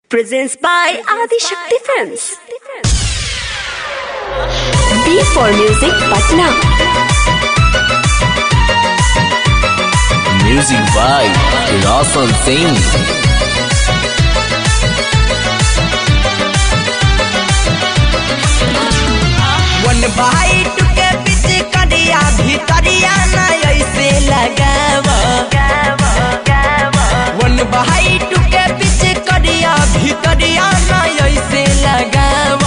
presents by Adi Shakti Films. B for Music Patna. Music by Roshan Singh. वन भाई टुके बीच करिया भितरिया न ऐसे लगाव वन भाई टुके बीच करिया भितरिया न ऐसे लगाव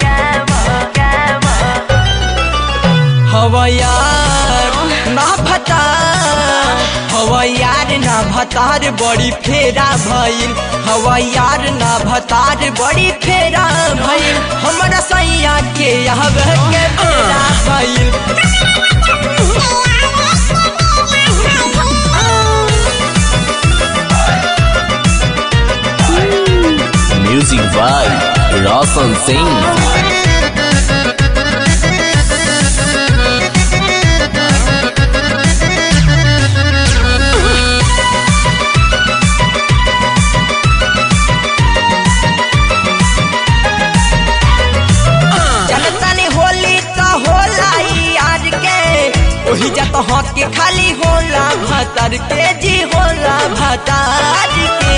हवा यार ना भता हवा यार ना भतार बड़ी फेरा भइल हवा यार ना भतार बड़ी फेरा भइल हमरा सैया के यहब के फेरा भइल Music by Roshan Singh. चलतनी Holi तो होला ई यार के ओही जत हक के खाली होला भतर के जी होला भतार के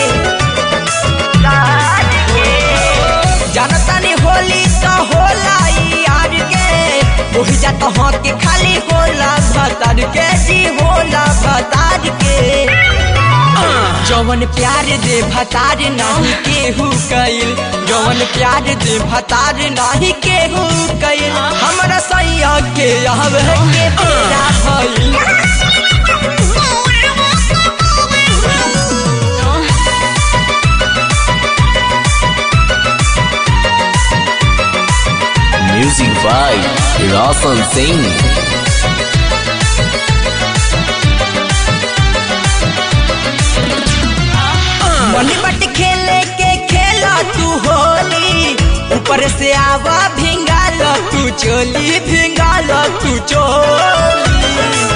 जनतनी होली तो होला ई यार के ओही जत हक के खाली होला भतर के जी होला भतार के जवन प्यार दे भतार नाही केहू कइल जवन प्यार दे भतार नाही केहू कइल हमरा सैया के अब के तेरा भइल Music by Roshan Singh. मन बट खेले के खेला तू होली ऊपर से आवा भिंगाल तू चोली भिंगाल तू चोली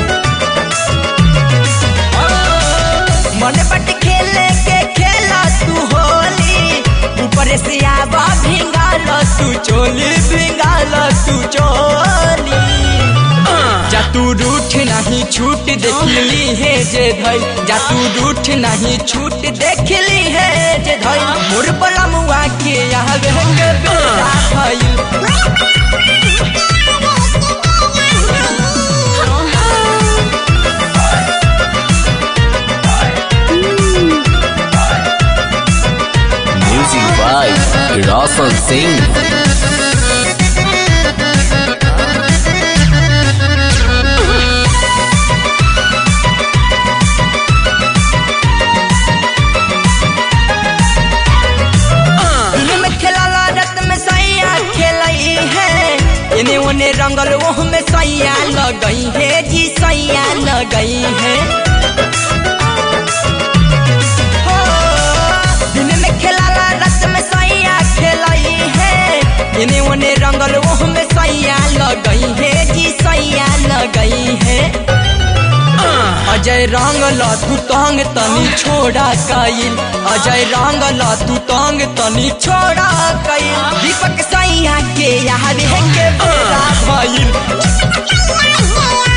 मन बट खेले के खेला तू होली ऊपर से आवा भिंगाल तू चोली भिंगाल तू चोली जा तू रूठ नहीं छूट देखली है जे धई जा तू रूठ नहीं छूट देखली है जे धई मोर बलमुआ के आवे के बेटा भइल Music by Roshan Singh. दिन में खेलाला रत में सैया खेलई है इने ओने रंगल ओह में सैया लगई है जी सैया लगई है हो, दिन में खेलाला रत में सैया खेलई है इने ओने रंगल ओह में सैया लगई है जी सैया लगई है अजय रंग ला तू तंग तनी छोड़ा कइल अजय रंग ला तू तंग तनी छोड़ा कइल दीपक सैया के यार है के बेरा भइल